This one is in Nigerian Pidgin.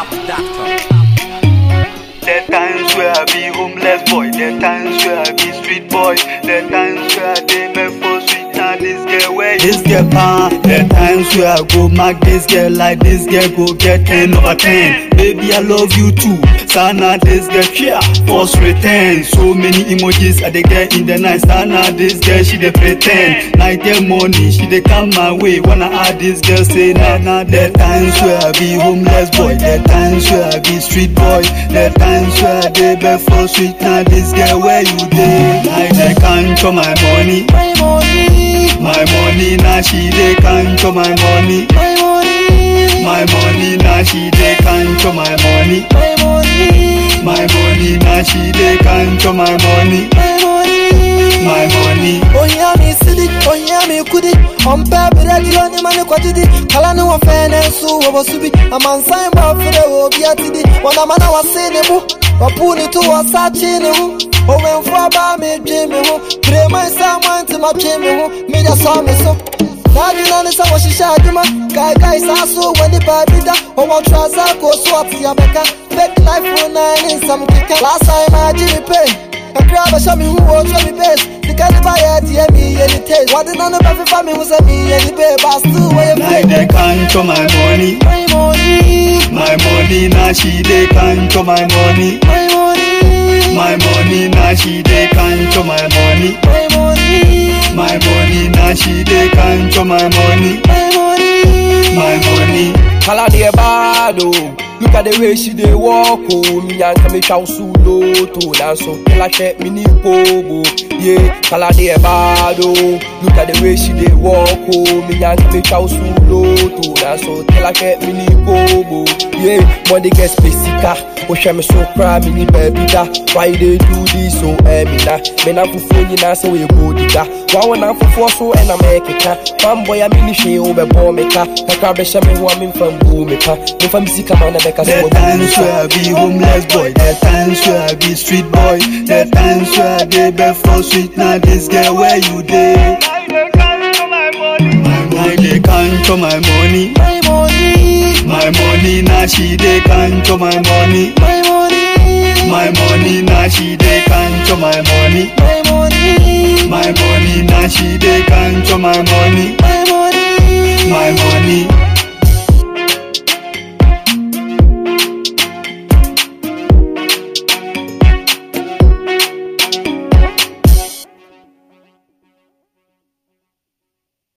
The times where I be homeless boy, the times where I be street boy, the times where I dey make for sweet and this girl where this girl pan. The times where I go mark this girl like this girl go get 10 over 10. Baby I love you too, sana this girl yeah, force return. So many emojis I dey get in the night, sana this girl she dey pretend. Night and morning she dey come my way, wanna add this girl say nah nah. The times where I be homeless boy, the times where I be street boy, the times where I dey beg for sweet now this girl where you dey? I dey count for my money, My money, my money now she dey count for my money. my money, My money now she dey count for my money. my money, My money now she dey count for my money. my money. My money. Onyami sidi, onyami kudi Ompe bire di oni mani kwa jidi Kala ni wa fene su wa subi Amansan ba fide wo biya tidi Wana mana wa sini mu Wapuni tu wa sa chini hu Owe mfua ba mi jimi hu Prema isa mwanti ma jimi hu Media saw me so Nadi nani sa wa shisha aduma Kai kai sa su wani pa bida Owa traza ko su ati ya beka Fake life una ni sam kika Last time I jipe kakra bɛhyɛ me hu wɔ ɔtɔ me base sika ne ba yɛ teɛ meyɛ ne tas wɔde na no bɛfefa me ho sɛ meyɛ ne bee ba still wɔyɛ Now fake they count for my money. My money, My money now she dey count for my money. my money, My money now she dey count for my money. my money, My money now she dey count for my money. my money. My money. Kala de bad oh. Look at the way she dey walk oh. Me yanka me chow sulo to dance so kila she me ni pogo. Yeah, kala de bad oh. Look at the way she dey walk oh. Me yanka me chow sulo to dance so kila she me ni pogo. Yeah, money get spesica. Oh, she me so cry me ni baby da. Why you dey do this so eh me na? Me na fufu ni na so we go diga. Wa wona fufu so e na make ka. Fanboy a me ni she o be bo me ka. Kakra be she me ho a me fam bu me pa. Me fam sika man na be ka so The we times where I be homeless boy, the times where I be street boy, the times where I dey beg for sweet. Now this girl where you dey? I dey count for my money. I dey count for my money. My money, My money now she dey count for my money. my money, My money now she dey count for my money. my money, My money now she dey count for my money. my money. My money.